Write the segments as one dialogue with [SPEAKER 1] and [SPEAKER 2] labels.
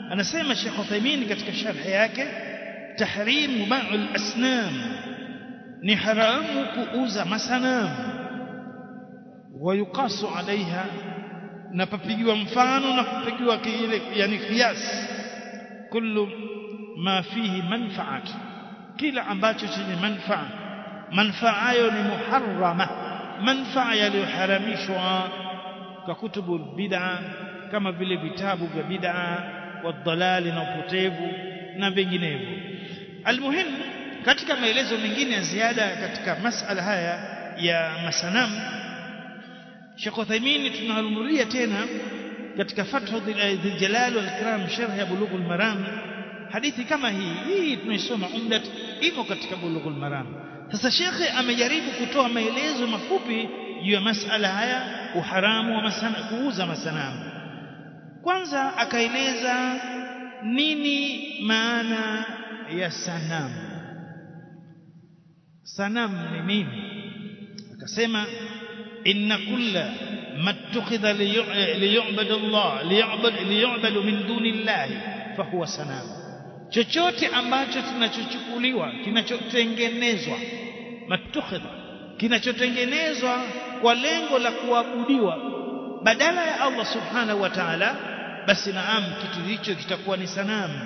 [SPEAKER 1] anasema Sheikh Uthaymeen katika sharh yake tahrim ba'ul asnam ni haramu kuuza masanamu wayuqasu alaiha na papigiwa mfano na kupigiwa kile yani kiasi kullu ma fihi manfaat kila ambacho chenye manfaa manfaa hayo ni muharrama manfaa yaliyoharamishwa kwa kutubu bid'a kama vile vitabu vya bid'a wadhalali na upotevu na vinginevyo almuhim katika maelezo mengine ya ziada katika masala haya ya masanamu Sheikh Uthaymeen tunahumulia tena katika Fathu Dhil Jalal wal Ikram sharh ya Bulughul Maram hadithi kama hii hii tunaisoma umdat imo katika Bulughul Maram sasa shekhe amejaribu kutoa maelezo mafupi juu ya masala haya uharamu wa masana, kuuza masanamu kwanza akaeleza nini maana ya sanamu sanamu ni nini akasema inna kulla mattukhidha liyu'bad Allah liyu'bad liyu'bad min duni Allah fahuwa sanamu chochote ambacho kinachochukuliwa kinachotengenezwa mattukhidha kinachotengenezwa kwa lengo la kuabudiwa badala ya Allah subhanahu wa ta'ala basi naam kitu hicho kitakuwa ni sanamu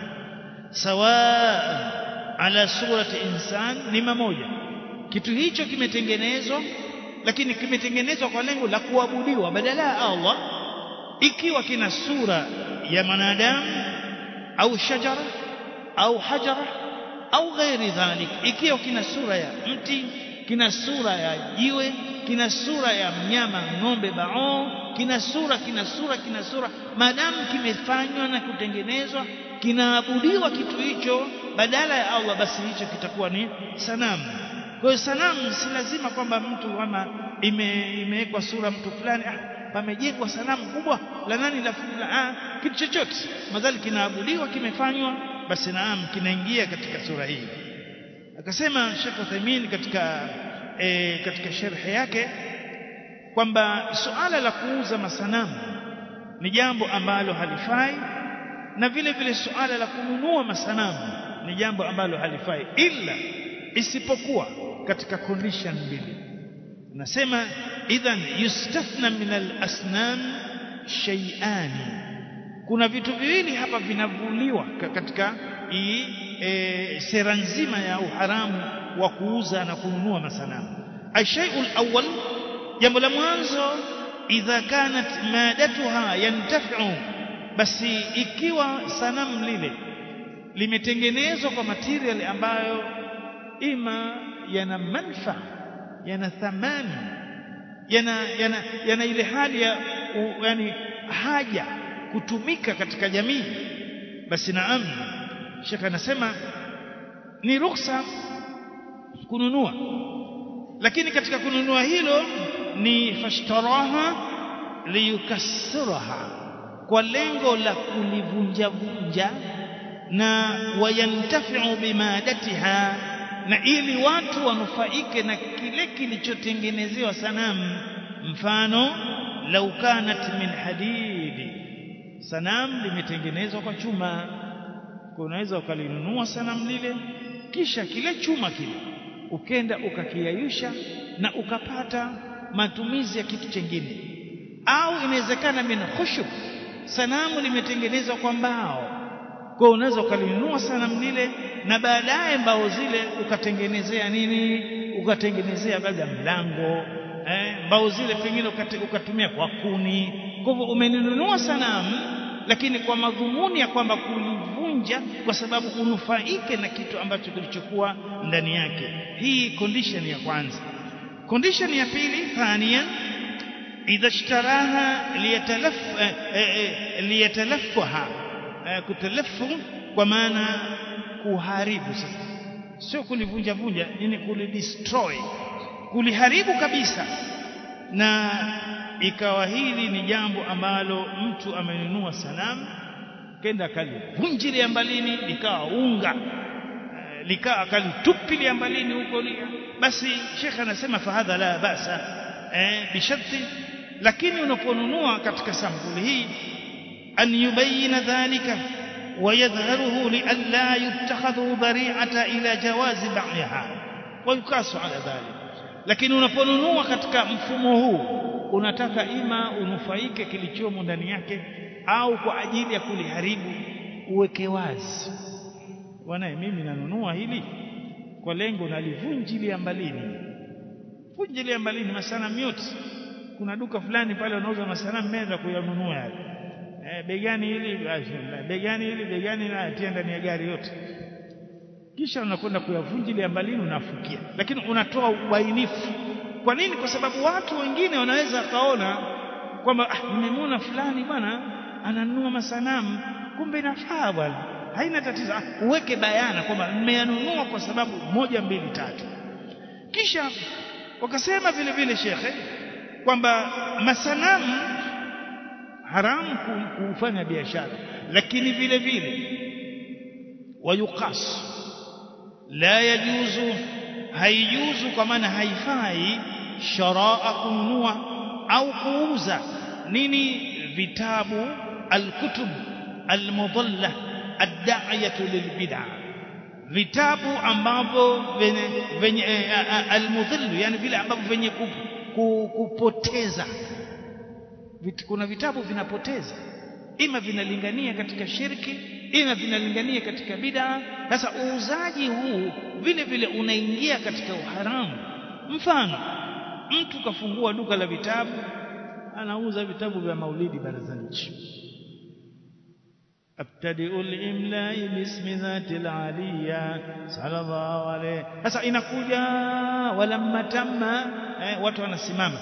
[SPEAKER 1] sawa ala surati insan ni mamoja kitu hicho kimetengenezwa lakini kimetengenezwa kwa lengo la kuabudiwa badala ya Allah ikiwa kina sura ya mwanadamu au shajara au hajara au ghairi dhalik ikiwa kina sura ya mti kina sura ya jiwe kina sura ya mnyama ng'ombe bao kina sura kina sura kina sura maadamu kimefanywa na kutengenezwa kinaabudiwa kitu hicho badala ya Allah basi hicho kitakuwa ni sanamu kwa hiyo sanamu si lazima kwamba mtu kama ime, imewekwa sura mtu fulani ah, pamejengwa sanamu kubwa la nani la fulani ah, kitu chochote madhali kinaabudiwa kimefanywa basi naam kinaingia katika sura hii akasema Sheikh Uthaymeen katika e, katika sharhi yake kwamba suala la kuuza masanamu ni jambo ambalo halifai na vile vile suala la kununua masanamu ni jambo ambalo halifai ila isipokuwa katika condition mbili nasema idhan yustathna min al-asnam shay'ani kuna vitu viwili hapa vinavuliwa katika hii e, sera nzima ya uharamu wa kuuza na kununua masanamu ashayul awwal jambo la mwanzo idha kanat madatuha yantafi'u basi ikiwa sanamu lile limetengenezwa kwa material ambayo ima yana manfaa yana thamani yana, yana, yana ile hali ya u, yani haja kutumika katika jamii basi naam shekha anasema ni ruksa kununua lakini katika kununua hilo ni fashtaraha liyukassiraha kwa lengo la kulivunja vunja na wayantafiu bimadatiha na ili watu wanufaike na kile kilichotengenezewa sanamu mfano lau kanat min hadidi sanamu limetengenezwa kwa chuma kwa unaweza ukalinunua sanamu lile kisha kile chuma kile ukenda ukakiayusha na ukapata matumizi ya kitu chengine au inawezekana min khushub sanamu limetengenezwa kwa mbao kwa unaweza ukalinunua sanamu lile na baadaye mbao zile ukatengenezea nini ukatengenezea labda mlango eh, mbao zile pengine ukatumia kwa kuni kwa hivyo umeninunua sanamu lakini kwa madhumuni ya kwamba kulivunja kwa sababu unufaike na kitu ambacho kilichokuwa ndani yake hii condition ya kwanza condition ya pili thania idha ishtaraha liyatalaf eh, eh, liyatalaffaha eh, kutalafu kwa maana kuharibu sasa sio kulivunja vunja yani kulidestroy kuliharibu kabisa na ikawa hili ni jambo ambalo mtu amenunua sanamu kenda akalivunjilia mbalini likawa unga e, likawa akalitupilia mbalini huko basi shekhe anasema fahadha la basa e, bisharti lakini unaponunua katika sampuli hii an yubayina dhalika ويظهره لئلا يتخذ ذريعة إلى جواز بيعها ويقاس على ذلك lakini unaponunua katika mfumo huu unataka ima unufaike kilichomo ndani yake au kwa ajili ya kuliharibu uweke wazi bwana mimi nanunua hili kwa lengo nalivunjilia mbalini vunjilia mbalini masanamu yote kuna duka fulani pale wanauza masanamu meza kuyanunua yale eh, begani hili begani hili begani na atia ndani ya gari yote kisha unakwenda kuyavunjilia mbalini unafukia lakini unatoa ubainifu kwa nini kwa sababu watu wengine wanaweza kaona kwamba ah, nimemwona fulani bwana ananunua masanamu kumbe inafaa bwana haina tatizo ah, uweke bayana kwamba nimeyanunua kwa sababu moja mbili tatu kisha wakasema vile vile shekhe kwamba masanamu haramu kufanya biashara lakini vile vile wayuqas la yajuzu haijuzu kwa maana haifai sharaa kununua au kuuza nini vitabu alkutub almudalla ad-da'iyatu lilbid'a vitabu ambavyo venye, venye almudhillu yani vile ambavyo venye kupoteza kuna vitabu vinapoteza ima vinalingania katika shirki ima vinalingania katika bid'a sasa uuzaji huu vile vile unaingia katika uharamu mfano mtu kafungua duka la vitabu anauza vitabu vya maulidi barazani abtadi'u al-imla'i bismi dhati al-aliyya sallallahu alayhi sasa inakuja walamma tamma eh, watu wanasimama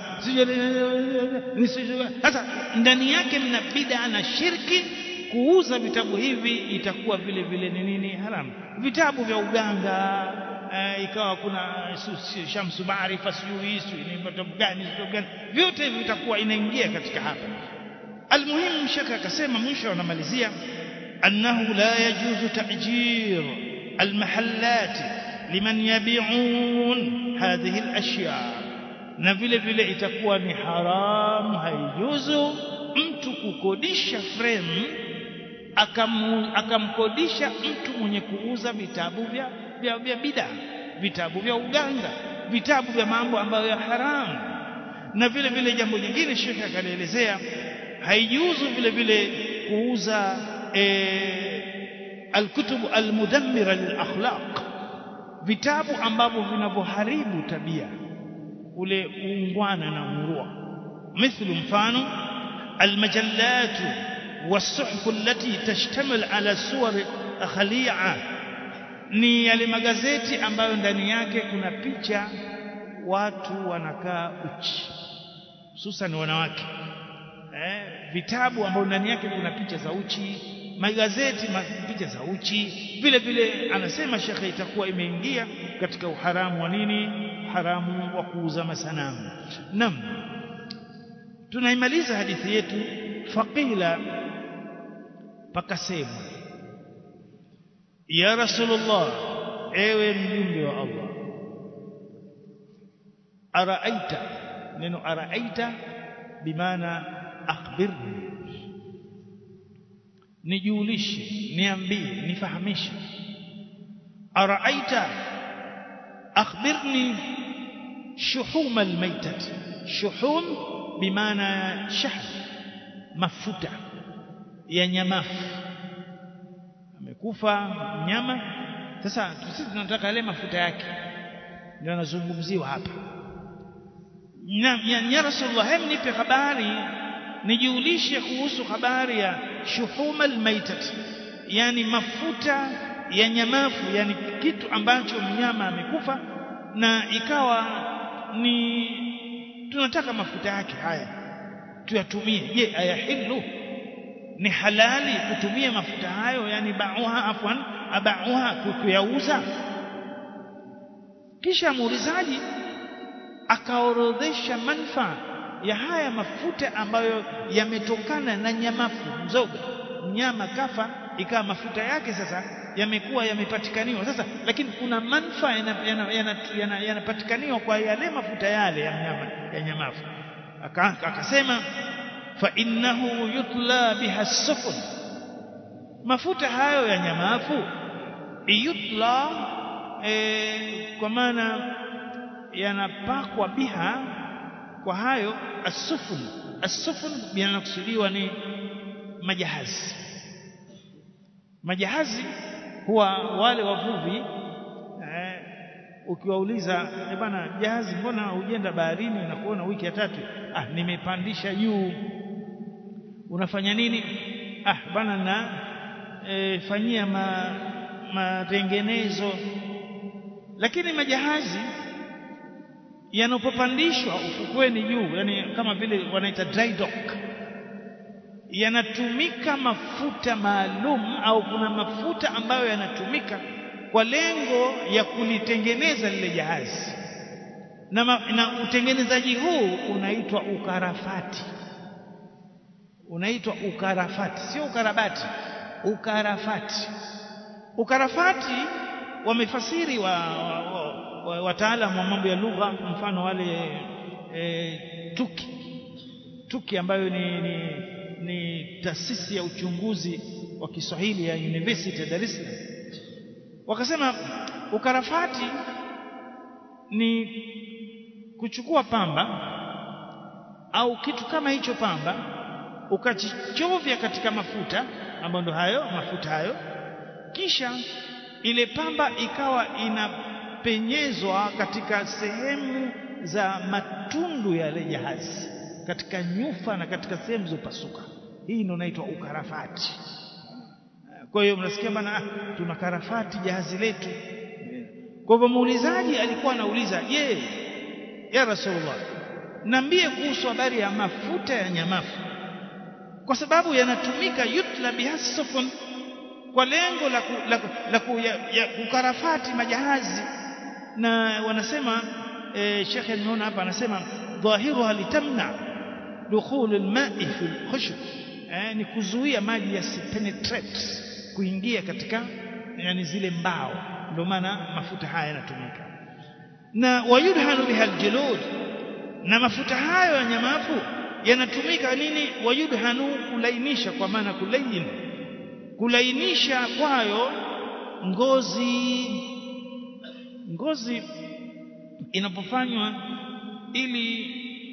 [SPEAKER 1] sasa ndani yake mna bid'a na shirki kuuza vitabu hivi itakuwa vile vile ni nini haramu vitabu vya uganga eh, ikawa kuna shamsu maarifa sijui ni vitabu gani vitabu gani vyote hivi vitakuwa inaingia katika hapa almuhimu shaka akasema mwisho anamalizia annahu la yajuzu ta'jir almahallat liman yabi'un hadhihi alashya na vile vile itakuwa ni haramu haijuzu mtu kukodisha frame akamu, akamkodisha mtu mwenye kuuza vitabu vya vya, vya bid'a vitabu vya uganga vitabu vya mambo ambayo ya haramu na vile vile jambo jingine shekhe akalielezea haijuzu vile vile kuuza e, alkutub almudammira lilakhlaq vitabu ambavyo vinavyoharibu tabia ule uungwana na urua mithlu mfano almajallatu والصحف التي تشتمل على صور خليعه ni yale magazeti ambayo ndani yake kuna picha watu wanakaa uchi hususan wanawake eh, vitabu ambavyo ndani yake kuna picha za uchi magazeti picha za uchi vile vile anasema shekhe itakuwa imeingia katika uharamu wa nini haramu wa kuuza masanamu nam tunaimaliza hadithi yetu faqila pakasemwa ya rasulullah ewe mjumbe wa Allah araaita neno araaita bimaana akhbirni nijulishe niambie nifahamishe araaita akhbirni shuhum almaytat shuhum bimaana shahr mafuta ya nyamafu amekufa mnyama sasa sisi tunataka yale mafuta yake ndio anazungumziwa hapa na ya, ya rasulullah hem nipe habari nijulishe kuhusu habari ya shuhuma almaitat yani mafuta ya nyamafu yani kitu ambacho mnyama amekufa na ikawa ni tunataka mafuta yake haya tuyatumie je ayahilu ni halali kutumia mafuta hayo yani bauha afwan abauha kuyauza kisha muulizaji akaorodhesha manufaa ya haya mafuta ambayo yametokana na nyamafu mzoga mnyama kafa ikawa mafuta yake sasa yamekuwa yamepatikaniwa sasa lakini kuna manufaa yanapatikaniwa yana, yana, yana, yana kwa yale mafuta yale ya mnyama ya nyamafu akasema fa innahu yutla biha sufun mafuta hayo ya nyamafu yutla e, kwa maana yanapakwa biha kwa hayo asufun asufun yanakusudiwa ni majahazi majahazi huwa wale wavuvi eh, ukiwauliza eh bana jahazi mbona hujenda baharini na kuona wiki ya tatu ah nimepandisha juu unafanya nini ah bana na e, fanyia ma, matengenezo lakini majahazi yanapopandishwa ufukweni juu yani kama vile wanaita dry dock yanatumika mafuta maalum au kuna mafuta ambayo yanatumika kwa lengo ya kulitengeneza lile jahazi na, ma, na utengenezaji huu unaitwa ukarafati unaitwa ukarafati sio ukarabati ukarafati ukarafati wamefasiri wa, wa, wa, wataalamu wa mambo ya lugha mfano wale e, tuki tuki ambayo ni, ni, ni taasisi ya uchunguzi wa Kiswahili ya University ya Dar es Salaam wakasema ukarafati ni kuchukua pamba au kitu kama hicho pamba ukachichovya katika mafuta ambayo ndo hayo mafuta hayo kisha ile pamba ikawa inapenyezwa katika sehemu za matundu ya ile jahazi katika nyufa na katika sehemu zilizopasuka hii ndio inaitwa ukarafati kwa hiyo mnasikia bana tuna karafati jahazi letu kwa hivyo muulizaji alikuwa anauliza je ya rasulullah niambie kuhusu habari ya mafuta ya nyamafu kwa sababu yanatumika yutla bihasafun kwa lengo la, ku, la, la ku, ya, ya kukarafati majahazi na wanasema e, shekhe nimeona hapa anasema dhahiruha litamna dukhul alma'i fi alkhushb eh, ni kuzuia maji yasipenetrate kuingia katika yani zile mbao ndio maana mafuta haya yanatumika na wayudhanu biha aljulud na mafuta hayo ya nyamafu yanatumika nini wayudhanu kulainisha kwa maana kulain kulainisha kwayo ngozi ngozi inapofanywa ili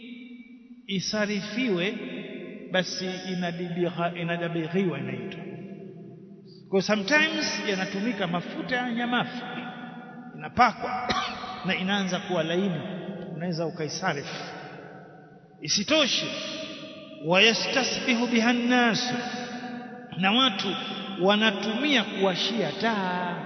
[SPEAKER 1] isarifiwe basi inadabighiwa inaitwa kwa sometimes yanatumika mafuta ya nyamafu inapakwa na inaanza kuwa laini unaweza ukaisarifu isitoshe wayastasbihu biha nnas na watu wanatumia kuwashia taa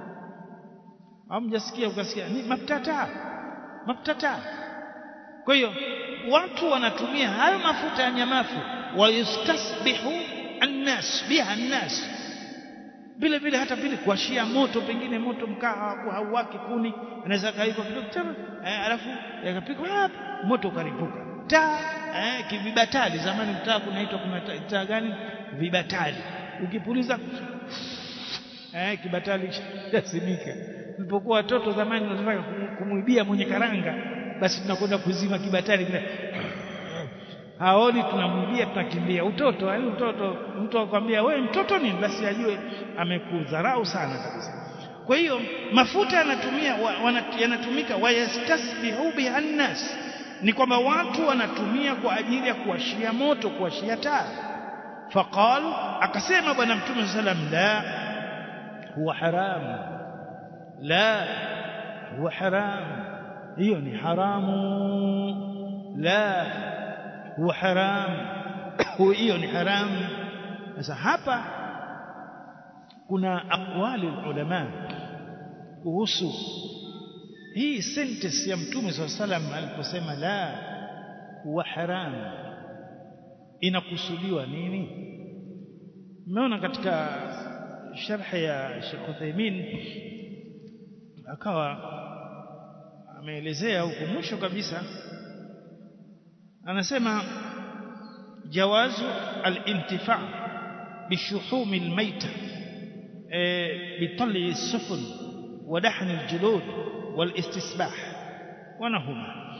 [SPEAKER 1] hamjasikia ukasikia ni mafuta taa mafuta taa kwa hiyo watu wanatumia hayo mafuta ya nyamafu wayastasbihu annas biha nnas vile vile hata vile kuashia moto pengine moto mkaa hauwaki kuni anaweza kaiko kidogo tena eh, alafu yakapikwa moto ukaripuka taa eh, kivibatali zamani taa kunaitwa kuna taa gani vibatali ukipuliza eh, kibatali chasimika tulipokuwa watoto zamani tunataka kumwibia mwenye karanga basi tunakwenda kuzima kibatali kile haoni tunamwibia tunakimbia utoto yani utoto mtu akwambia wewe mtoto nini basi ajue amekudharau sana kabisa kwa hiyo mafuta yanatumia yanatumika wayastasbihu bihannas ni kwamba watu wanatumia kwa ajili ya kuashia moto kuashia taa faqal akasema bwana mtume sallam la huwa haram la huwa haram hiyo ni haramu la huwa haram hiyo ni haramu sasa hapa kuna aqwali ulama kuhusu hii sentence ya mtume swalla salam aliposema la huwa haram inakusudiwa nini mmeona katika sharhi ya Sheikh Uthaymeen akawa ameelezea huko mwisho kabisa anasema jawazu al-intifa' bishuhum al-mayta بطلع السفن ودحن الجلود والاستسباح ونهما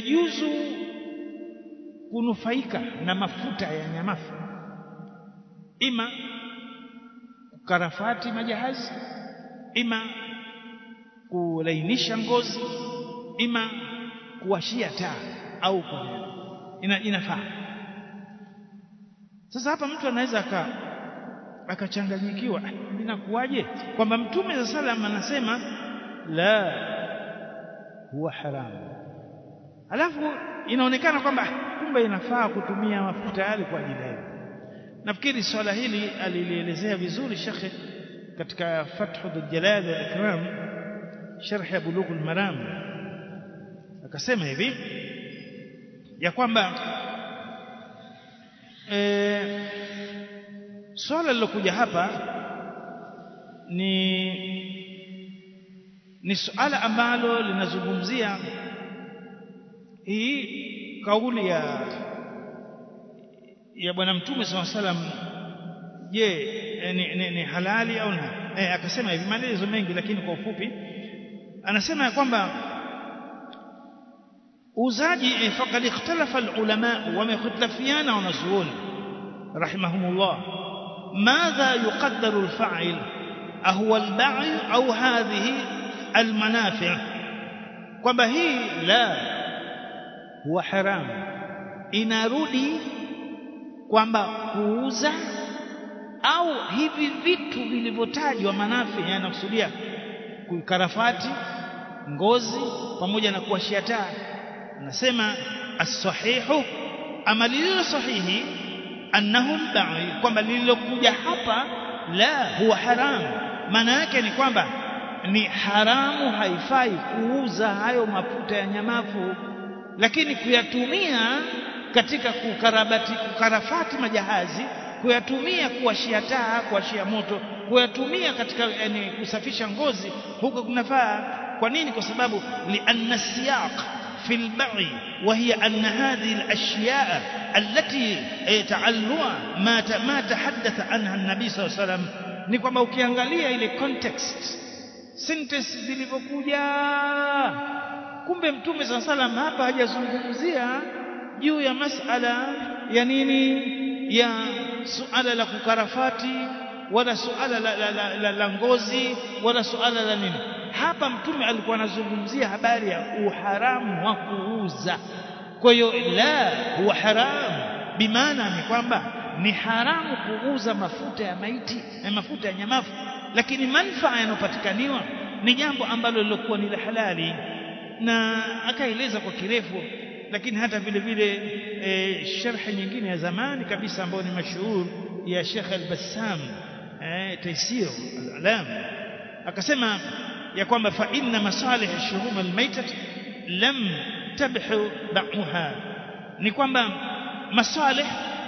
[SPEAKER 1] inajuzu kunufaika na mafuta ya nyamafu ima kukarafati majahazi ima kulainisha ngozi ima kuwashia taa au ina, inafaa sasa hapa mtu anaweza aka akachanganyikiwa inakuwaje kwamba mtume za salam anasema la huwa haramu alafu inaonekana kwamba kumbe inafaa kutumia mafuta yale kwa ajili hiyo nafikiri swala hili alilielezea vizuri shekhe katika fathu dhuljalal wal ikram sharh ya bulughul maram akasema hivi ya kwamba e, swala lilokuja hapa ni ni suala ambalo linazungumzia hii kauli ya ya bwana mtume SAW salam je ni, ni, ni halali au la e, akasema hivi maelezo mengi lakini kwa ufupi anasema ya kwamba uzaji e, faqad ikhtalafa alulama wamekhtalafiana wanazuoni rahimahumullah madha yuqaddaru alfa'il ahuwa alba'i au hadhihi almanafi' kwamba hii la huwa haram inarudi kwamba kuuza au hivi vitu vilivyotajwa manafi yanakusudia kukarafati ngozi pamoja na kuwashia taa anasema as-sahihu ama lililo sahihi annahum ba'i kwamba lililokuja hapa la huwa haram maana yake ni kwamba ni haramu haifai kuuza hayo mafuta ya nyamafu lakini kuyatumia katika kukarabati kukarafati majahazi kuyatumia kuwashia taa kuwashia moto kuyatumia katika yani, kusafisha ngozi huko kunafaa kwa nini kwa sababu lianna siyaq في البعي وهي أن هذه الأشياء التي تعلوها ما ما تحدث عنها النبي صلى الله عليه وسلم ni kwamba ukiangalia ile context sentence zilivyokuja kumbe mtume saa salam hapa hajazungumzia juu ya masala ya nini ya suala la kukarafati wala suala la, la, la, la, la ngozi wala suala la nini hapa mtume alikuwa anazungumzia habari ya uharamu wa kuuza kwa hiyo la huwa haramu bimaana ni kwamba ni haramu kuuza mafuta ya maiti na mafuta ya nyamafu lakini manfaa yanayopatikaniwa ni jambo ambalo lilokuwa ni la halali na akaeleza kwa kirefu lakini hata vile vile e, sharhi nyingine ya zamani kabisa ambayo ni mashuhur ya Sheikh Al-Bassam eh, Taysir Al-Alam akasema ya kwamba fa inna masalih ash-shuhum al-maytat lam tabhu ba'uha ni kwamba masalih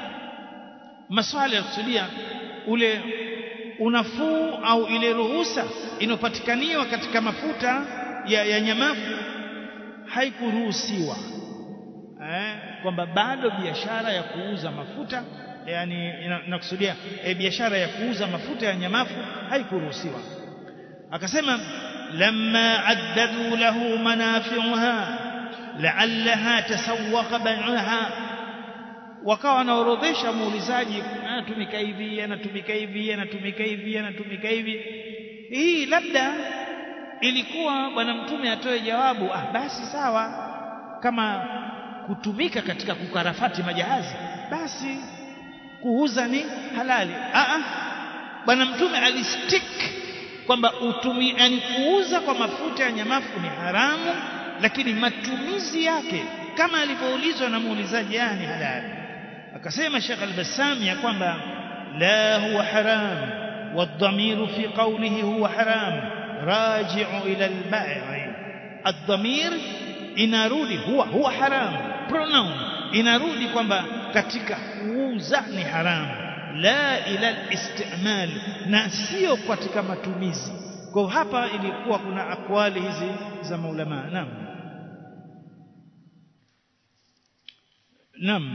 [SPEAKER 1] masalih kusudia ule unafuu au ile ruhusa inopatikaniwa katika mafuta ya, ya nyamafu haikuruhusiwa eh, kwamba bado biashara ya kuuza mafuta yani inakusudia e, biashara ya kuuza mafuta ya nyamafu haikuruhusiwa akasema lamma addadu lahu manafi'uha la'allaha tasawwaqa bai'aha wakawa wanaorodhesha muulizaji anatumika hivi anatumika hivi anatumika hivi anatumika hivi hii labda ilikuwa bwana mtume atoe jawabu ah basi sawa kama kutumika katika kukarafati majahazi basi kuuza ni halali ah bwana mtume alistick kwamba utumi yani kuuza kwa mafuta ya nyamafu ni haramu lakini matumizi yake kama alivyoulizwa na muulizaji yani halali akasema Sheikh Al-Bassam ya kwamba la huwa haram والضمير في قوله هو حرام راجع إلى البائع الضمير inarudi huwa huwa haram pronoun inarudi kwamba katika kuuza ni haram la ila istimal na sio katika matumizi kwa hapa ilikuwa kuna akwali hizi za maulama naam naam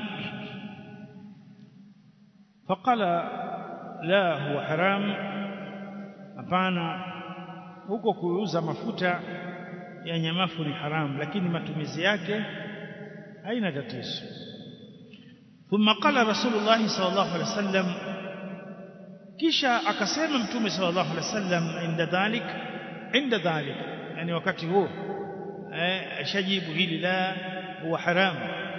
[SPEAKER 1] faqala la huwa haram hapana huko kuuza mafuta ya nyamafu ni haramu lakini matumizi yake haina tatizo ثم قال رسول الله صلى الله عليه وسلم kisha akasema mtume sallallahu alaihi wasallam inda dhalik inda dhalik yani wakati huo eh shajibu hili la huwa haram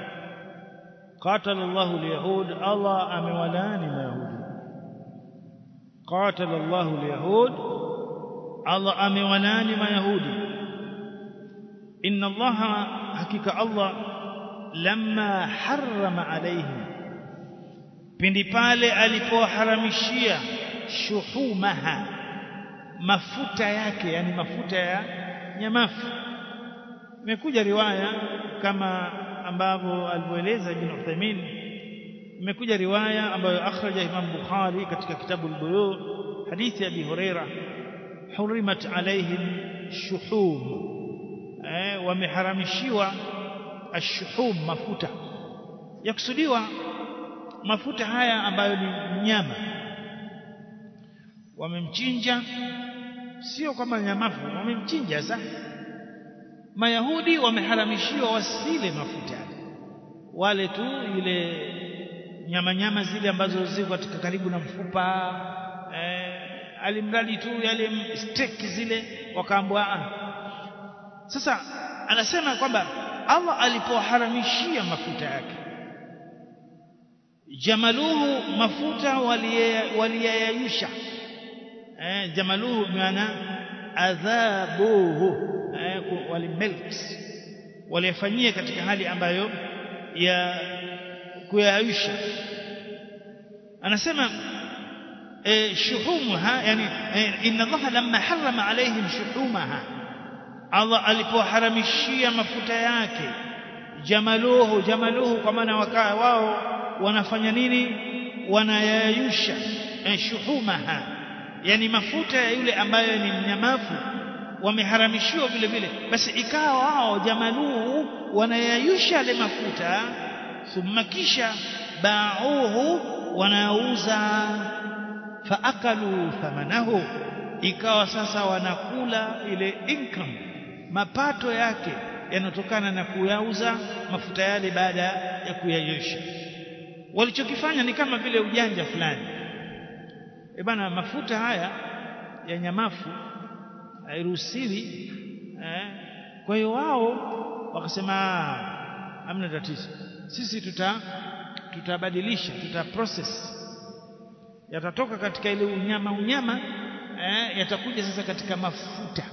[SPEAKER 1] قاتل الله اليهود الله امولاني ما يهودي قاتل الله اليهود الله امولاني ما يهودي ان الله حقيقه الله لما حرم عليهم pindi pale alipoharamishia shuhumaha mafuta yake yani mafuta ya nyamafu imekuja riwaya kama ambavyo alivyoeleza Ibn Uthaymeen imekuja riwaya ambayo akhraja Imam Bukhari katika kitabu al-Bulu hadithi ya Abi Huraira hurimat alaihim shuhum eh wameharamishiwa ashuhum mafuta yakusudiwa mafuta haya ambayo ni nyama wamemchinja sio kama nyamafu wamemchinja sasa Mayahudi wameharamishiwa wasile mafuta wale tu ile nyama nyama zile ambazo ziko katika karibu na mfupa eh, alimradi tu yale steak zile wakaambwa sasa anasema kwamba Allah alipoharamishia mafuta yake jamaluhu mafuta waliyayayusha eh, jamaluhu maana adhabuhu eh, walimelt waliyafanyia katika hali ambayo ya kuyayusha anasema eh, shuhumuha yani eh, inna Allah lamma harrama alaihim shuhumaha Allah alipoharamishia mafuta yake jamaluhu jamaluhu kwa maana wakaa wao wanafanya nini wanayayusha eh, shuhumaha yani mafuta ya yule ambayo ni mnyamafu wameharamishiwa vile vile basi ikawa wao jamaluhu wanayayusha yale mafuta thumma kisha bauhu wanauza faakalu thamanahu ikawa sasa wanakula ile income mapato yake yanatokana na kuyauza mafuta yale baada ya kuyayosha walichokifanya ni kama vile ujanja fulani e bana mafuta haya ya nyamafu hairuhusiwi eh kwa hiyo wao wakasema hamna tatizo sisi tuta tutabadilisha tuta process yatatoka katika ile unyama unyama eh, yatakuja sasa katika mafuta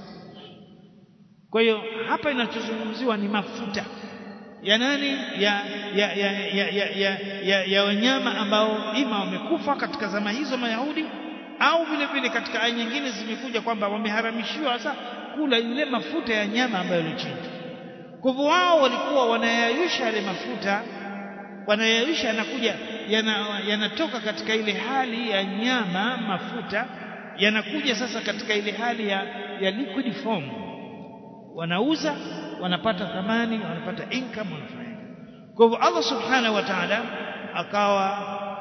[SPEAKER 1] kwa hiyo hapa inachozungumziwa ni mafuta ya nani ya ya ya ya ya, ya, ya, ya wanyama ambao ima wamekufa katika zama hizo mayahudi au vile vile katika aya nyingine zimekuja kwamba wameharamishiwa sasa kula ile mafuta ya nyama ambayo ilichinjwa kwa hivyo wao walikuwa wanayayusha yale mafuta wanayayusha yanakuja yanatoka yana katika ile hali ya nyama mafuta yanakuja sasa katika ile hali ya, ya liquid form wanauza wanapata thamani wanapata income wanafanya kwa hivyo Allah subhanahu wa ta'ala akawa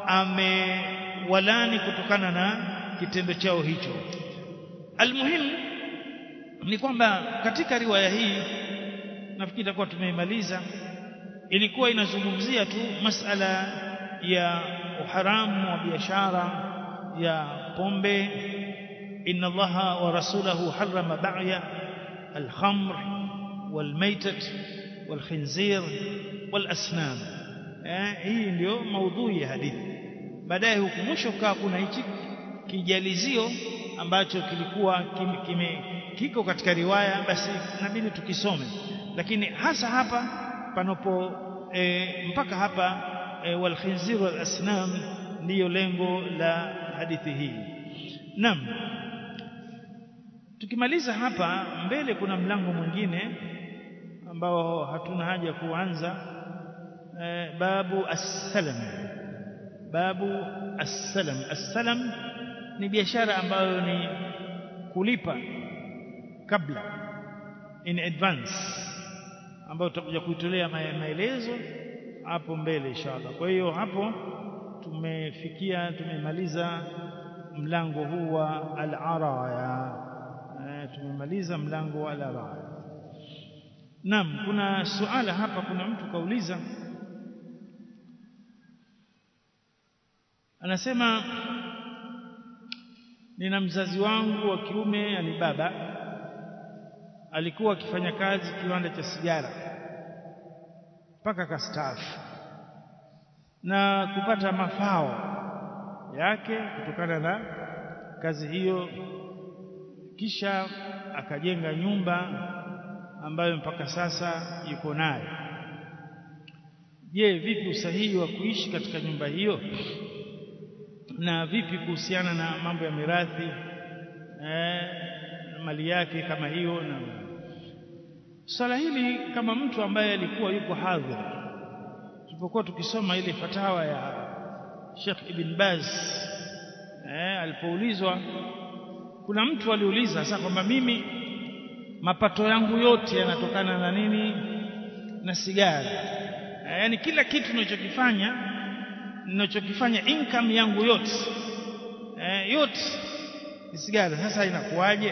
[SPEAKER 1] amewalani kutokana na kitendo chao hicho almuhimu ni kwamba katika riwaya hii nafikiri itakuwa tumeimaliza ilikuwa inazungumzia tu masala ya uharamu wa biashara ya pombe inna allaha wa rasulahu harrama ba'ya الخمر والميتة والخنزير والأسنام hii ndio maudhui ya hadithi baadaye huku mwisho kaa kuna hichi kijalizio ambacho kilikuwa kime, kime, kiko katika riwaya basi inabidi tukisome lakini hasa hapa panopo e, mpaka hapa e, walkhinzir walasnam ndiyo lengo la hadithi hii naam tukimaliza hapa mbele kuna mlango mwingine ambao hatuna haja kuanza e, babu as-salam babu as-salam as-salam ni biashara ambayo ni kulipa kabla in advance ambayo tutakuja kuitolea maelezo hapo mbele inshallah kwa hiyo hapo tumefikia tumemaliza mlango huu wa al-araya tumemaliza mlango wa al-araya Naam kuna suala hapa kuna mtu kauliza anasema nina mzazi wangu wa kiume yani baba alikuwa akifanya kazi kiwanda cha sigara mpaka kastaafu na kupata mafao yake kutokana na kazi hiyo kisha akajenga nyumba ambayo mpaka sasa yuko nayo je vipi usahihi wa kuishi katika nyumba hiyo na vipi kuhusiana na mambo ya mirathi eh, mali yake kama hiyo na swala hili kama mtu ambaye alikuwa yuko hadhir tulipokuwa tukisoma ile fatawa ya Sheikh Ibn Baz eh, alipoulizwa kuna mtu aliuliza sasa kwamba mimi mapato yangu yote yanatokana na nini na sigara eh, yani kila kitu ninachokifanya ninachokifanya income yangu yote eh, yote ni sigara sasa inakuwaje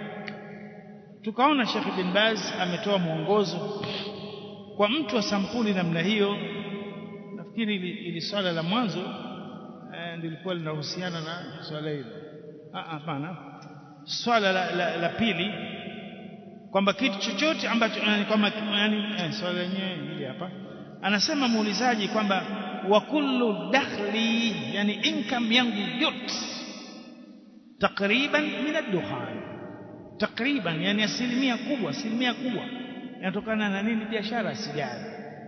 [SPEAKER 1] tukaona Sheikh bin Baz ametoa mwongozo kwa mtu wa sampuli namna hiyo nafikiri ili, ili swala la mwanzo eh, ndilikuwa linahusiana na swala hilo hapana swala la, la, la pili kwamba kitu chochote ambacho yani kwamba yani eh, swala lenyewe hili hapa anasema muulizaji kwamba wa kullu dakhli yani income yangu yote takriban min ad-dukhan takriban yani asilimia kubwa asilimia kubwa inatokana na nini biashara sigara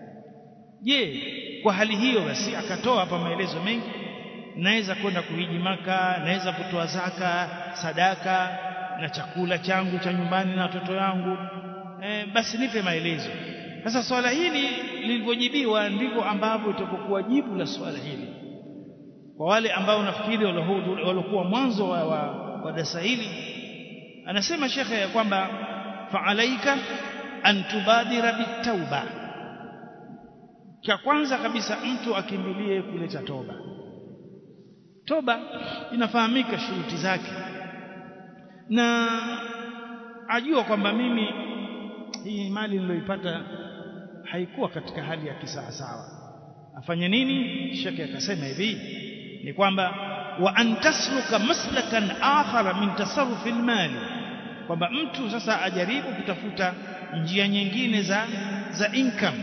[SPEAKER 1] je kwa hali hiyo basi akatoa hapa maelezo mengi naweza kwenda kuhiji maka naweza kutoa zaka sadaka na chakula changu cha nyumbani na watoto wangu e, basi nipe maelezo sasa swala hili lilivyojibiwa ndivyo ambavyo itakokuwa jibu la swala hili kwa wale ambao nafikiri waliokuwa mwanzo wa, wa, wa darasa hili anasema shekhe ya kwamba faalaika an tubadira bitauba cha kwanza kabisa mtu akimbilie kuleta toba toba inafahamika shuruti zake na ajua kwamba mimi hii mali niliyoipata haikuwa katika hali ya kisawasawa afanye nini shekhe akasema hivi ni kwamba wa an tasluka maslakan akhara min tasarrufi almali kwamba mtu sasa ajaribu kutafuta njia nyingine za za income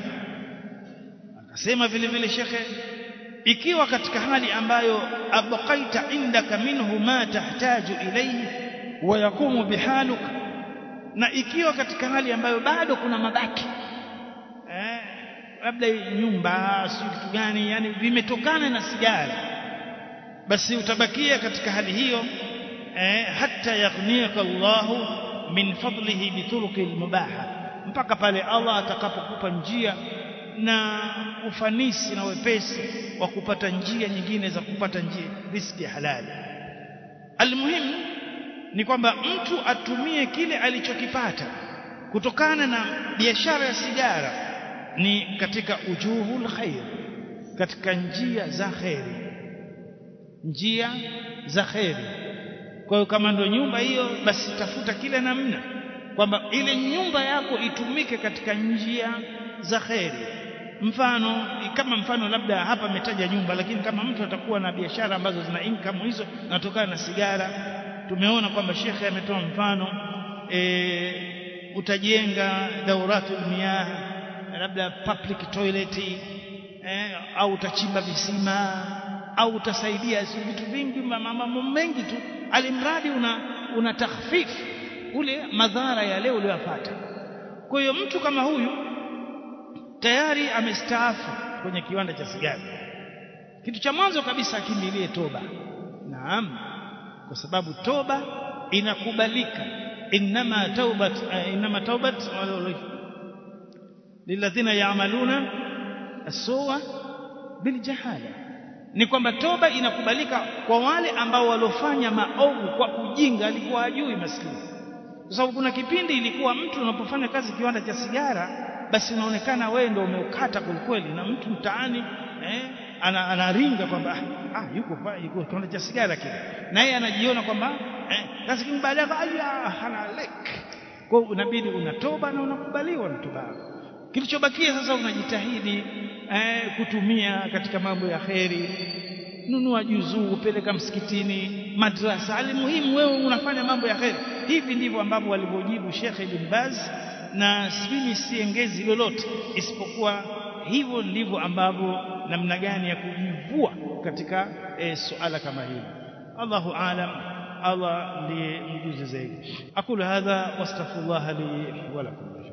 [SPEAKER 1] akasema vile vile shekhe ikiwa katika hali ambayo abqaita indaka minhu ma tahtaju ilayhi wa yakumu bihaluk na ikiwa katika hali ambayo bado kuna mabaki eh labda nyumba si kitu gani yani vimetokana na sigara basi utabakia katika hali hiyo eh hatta yaghniyaka Allahu min fadlihi bituruki almubaha mpaka pale Allah atakapokupa njia na ufanisi na wepesi wa kupata njia nyingine za kupata njia riski halali almuhimu ni kwamba mtu atumie kile alichokipata kutokana na biashara ya sigara ni katika ujuhul khair katika njia za khairi njia za khairi kwa hiyo kama ndio nyumba hiyo basi tafuta kile namna kwamba ile nyumba yako itumike katika njia za khairi mfano kama mfano labda hapa ametaja nyumba lakini kama mtu atakuwa na biashara ambazo zina income hizo natokana na sigara tumeona kwamba shekhe ametoa mfano e, utajenga dauratul miyah labda public toilet e, au utachimba visima au utasaidia vitu vingi mambo mengi tu alimradi una una takhfif ule madhara ya leo uliyopata kwa hiyo mtu kama huyu tayari amestaafu kwenye kiwanda cha sigara kitu cha mwanzo kabisa akimbilie toba naam kwa sababu toba inakubalika inma taubat inma taubat lilladhina ya'maluna as-su'a biljahala ni kwamba toba inakubalika kwa wale ambao walofanya maovu kwa ujinga alikuwa ajui maskini kwa sababu kuna kipindi ilikuwa mtu unapofanya kazi kiwanda cha sigara basi unaonekana wewe ndio umeukata kwelikweli na mtu mtaani eh, ana, anaringa kwamba ah, ah yuko yuko kiwanda cha sigara kile na yeye anajiona kwamba eh, lakini baadaye aya ana lek kwa unabidi unatoba na unakubaliwa na toba kilichobakia sasa unajitahidi eh, kutumia katika mambo ya kheri nunua juzuu peleka msikitini madrasa alimuhimu wewe unafanya mambo ya kheri hivi ndivyo ambavyo walivyojibu Sheikh Ibn Baz na mimi siengezi lolote isipokuwa hivyo ndivyo ambavyo namna gani ya kujivua katika e, suala kama hili Allahu aalam Allah ndiye mjuzi zaidi aqulu hadha wastaghfirullah li wa lakum